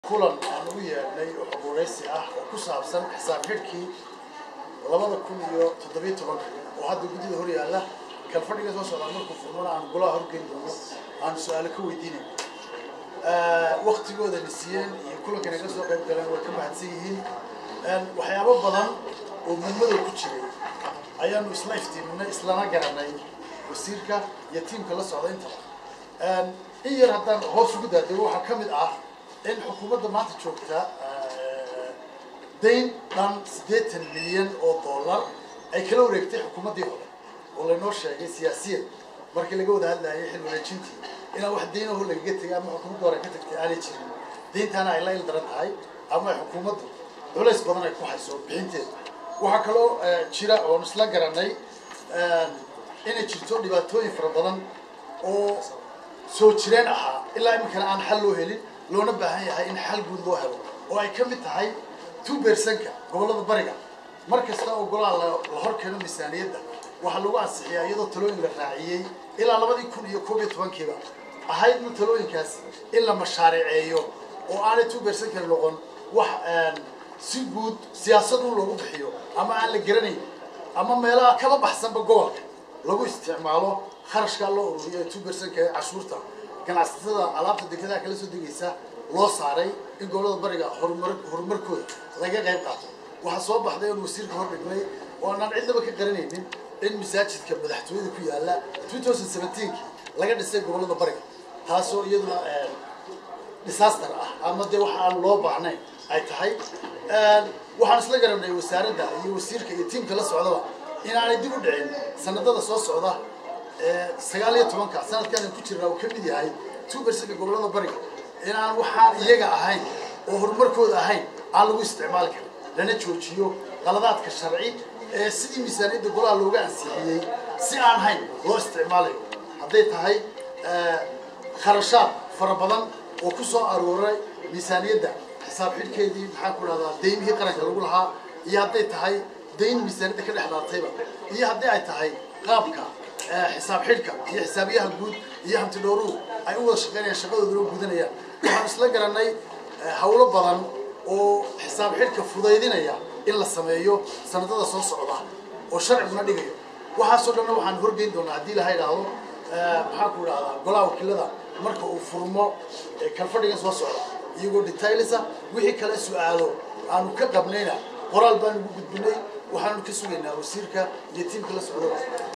kulan aan u yeedhnay oo xoguraysi ah oo ku saabsan xisaab xidhkii labada kun iyo toddobiyo tobanka oo hadda guddida hor yaalla kalfadhiga soo socdaa markuu furmana aan golaha horgeyn doono aan su-aalo ka weydiinay waktigooda na siiyeen iyo kulankan ay ka soo qayb galeen way ka mahadsan yihiin waxyaabo badan oo mudmadow ku jiray ayaanu isla iftiiminay islana garanay wasiirka iyo tiimka la socda intaba in yar haddaan hoos ugu daadego waxaa ka mid ah in xukuumadda maanta joogta dayn dhan siddeetan milyan oo dollar ay kala wareegtay xukuumaddii hore oo laynoo sheegay siyaasiyan markii laga wada hadlayay xil wareejintii inaan wax daynaho lagaga tegay ama xukuumadda hore ka tagtay aanay jirin dayntaana ay la il daran tahay ama ay xukuumaddu culays badan ay ku hayso bixinteeda waxaa kaloo jira oon isla garanay inay jirto dhibaatooyin fara badan oo soo jireen ahaa ilaa iminkana aan xal loo helin loona baahan yahay in xal guud loo helo oo ay ka mid tahay two bersanka gobollada bariga mar kasta oo golaha la hor keeno miisaaniyadda waxaa lagu ansixiyaa iyadoo talooyin la raaciyey ilaa labadii kun iyo koob iyo tobankiiba ahaydna talooyinkaas in la mashaariceeyo oo aanay two bersankani noqon wax si guud siyaasad un loogu bixiyo ama aan la garanayn ama meelaha kaba baxsanba gobolka lagu isticmaalo kharashkaa loo ururiyo two bersanka ee cashuurta ganacsatada alaabta dekedaha kala soo degaysa loo saaray in gobolada bariga horumar horumarkooda laga qayb qaato waxaa soo baxday oon wasiirka hor dhignay oo aanaan cidnaba ka qaranaynin in masaajidka madaxtooyada ku yaalla two thousand seventeenki laga dhisay gobolada bariga taasoo iyaduna disaster ah ama dee waxa aan loo baahnayn ay tahay waxaan isla garanay wasaaradda iyo wasiirka iyo tiimka la socdaba inaanay dib u dhicin sanadada soo socda sagaal iyo tobanka sanadkaan ku jirnaa uu ka mid yahay two bersanka gobolada bariga inaan waxaan iyaga ahayn oo horumarkooda ahayn aan lagu isticmaali karin lana joojiyo qaladaadka sharci ee sidii miisaaniyadda golaha looga ansixiyey si aan hayn loo isticmaalayo hadday tahay kharashaad fara badan oo ku soo arooray miisaaniyadda xisaab xidhkeedii maxaan ku dhahdaa daymihii qaranka lagu lahaa iyo hadday tahay dayn miisaaniyadda ka dhex dhaartayba iyo haddii ay tahay qaabka xisaab xidhka iyo xisaabiyaha guud iyo hantidhowruhu ay u wada shaqeynayaan shaqadooda loo gudanayaan waxaan isla garanay hawlo badan oo xisaab xidhka fudaydinaya in la sameeyo sanadada soo socda oo sharciguna dhigayo waxaasoo dhanna waxaan horgeyn doonaa haddii laha idhaahdo maxaan ku idhahdaa golaha wakiilada marka uu furmo kalfadhigan soo socda iyagoo detailisa wixii kale su-aalo aanu ka qabnayna qoraal baanu ugu gudbinay waxaanu ka sugaynaa wasiirka iyo tiimka la socdaba